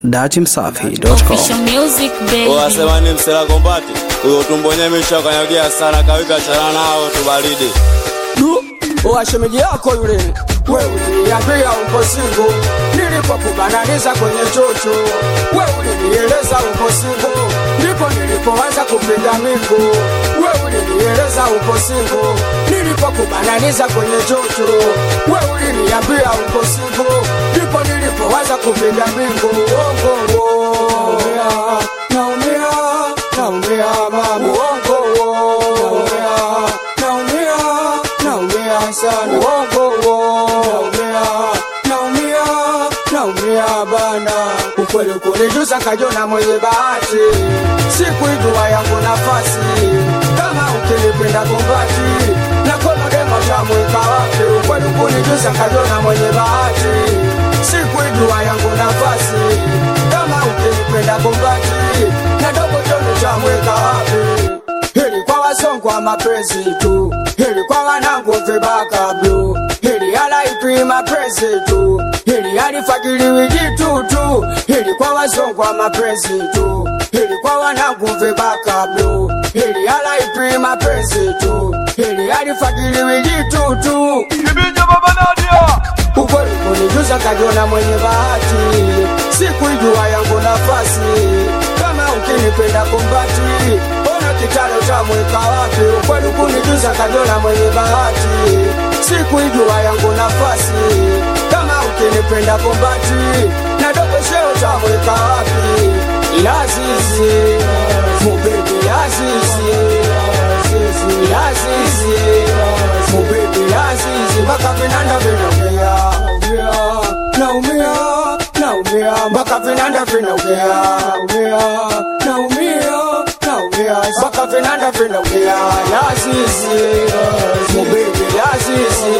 datimsafi.com. Official music baby. Wasema ni msela kombati huyo tumbonye misha kanyagia sana kawika chana nao tubaridi wa shemeji yako yule wewe uliniambia uko singo nilipokubananiza kwenye chocho wewe ulinieleza uko singo ndipo nilipoanza kupiga mingo wewe ulinieleza uko singo nilipokubananiza kwenye chocho wewe uliniambia uko singo ndipo nilipoanza kupiga mingo uongo naumia naumia naumia mama uongo naumia naumia naumia sana uongo naumia naumia naumia bana ukweli kunijuza kajona mwenye bahati sikuijua yangu nafasi kama ukinipenda kumbati na kolodemo tamweka wapi ukweli kunijuza kajona mwenye bahati sikuijua yangu nafasi kama ukinipenda kumbati na dogo joni tamweka wapi hili kwa wasongwa mapenzi tu hili kwa wanangu vibaka blu hili alaipi mapenzi tu hili alifagiliwi jitu tu hili kwa wasongwa mapenzi tu hili kwa wanangu vibaka blu hili alaipi mapenzi tu hili alifagiliwi jitu tu ukweli kunijuza kajiona mwenye bahati sikuijua yangu nafasi kama ukinipenda kumbati ona kitalo cha mweka wapi ukweli kunijuza kajiona mwenye bahati sikuijua yangu nafasi kama ukinipenda kumbati na dogo sheo cha mweka wapi lazizi mubebi lazizi lazizi mubebi lazizi mpaka vinanda vinaongea naumia naumia mpaka vinanda vinaongea naumia naumia naumia mpaka vinanda vinaongea lazizi mubebi lazizi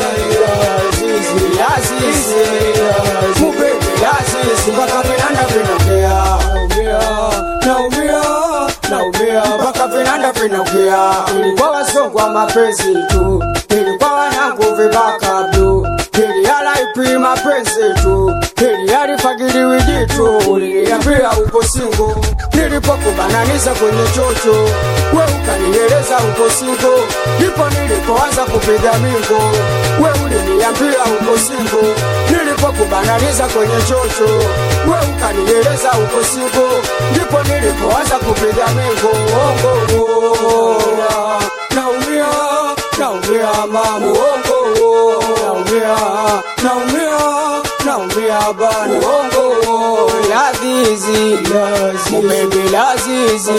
lazizi mubebi lazizi mpaka vinanda vinaongea naumia naumia mpaka vinanda vinaongea ilikuwa wasongwa mapenzi tu ilikuwa wanangu vibaka blu ili alaipi mapenzi tu ili alifagiliwi jitu uliniambia uko singo nilipokubananiza kwenye chocho we ukanieleza uko singo ndipo nilipoanza kupiga mingo we uliniambia uko singo nilipokubananiza kwenye chocho we ukanieleza uko singo ndipo nilipoanza kupiga mingo ongo naumia naumia mama uongo naumia naumia naumia bana uongo lazizi mumebe lazizi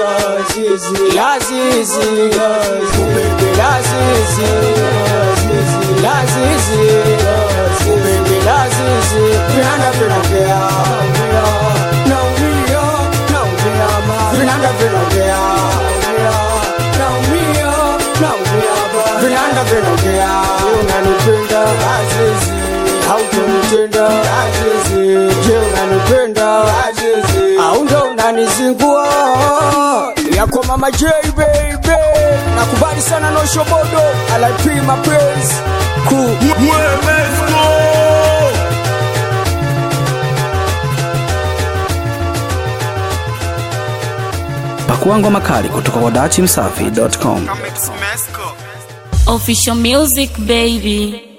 lazizi mumebe lazizi lazizi mumebe lazizi vinanda vinongea naumia naumia mama vinanda vinongea naumia naumia bana vinanda vinongea unanipenda azizi hautonitenda azizi je unanipenda azizi au ndo unanizingua yako mama j baby nakubali sana noshobodo alaipima praise crew Pakua ngoma kali kutoka kwa datimsafi.com. Official music baby.